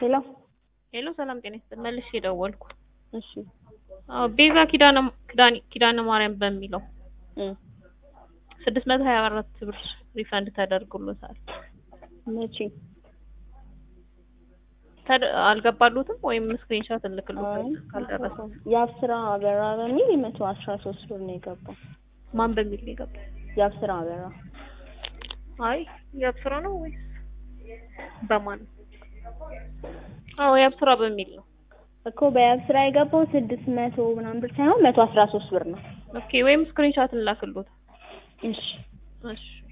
ሄሎ ሄሎ ሰላም ጤና ይስጥልኝ። መልሼ ደወልኩ። እሺ አዎ ቤዛ ኪዳነ ኪዳነ ኪዳነ ማርያም በሚለው እ ስድስት መቶ ሀያ አራት ብር ሪፈንድ ተደርጎሎታል። መቼ ተደ- አልገባሉትም ወይም ስክሪንሾት አይ እልክልዎታል ካልደረሰ የአብስራ አበራ በሚል መቶ አስራ ሶስት ብር ነው የገባው። ማን በሚል ነው የገባው? የአብስራ አበራ አይ የአብስራ ነው ወይስ በማን? አዎ የአብስራ በሚል ነው። እኮ በየአብስራ የገባው ስድስት መቶ ምናምን ብር ሳይሆን መቶ አስራ ሶስት ብር ነው። ኦኬ ወይም ስክሪንሾት እንላክልዎት። እሺ እሺ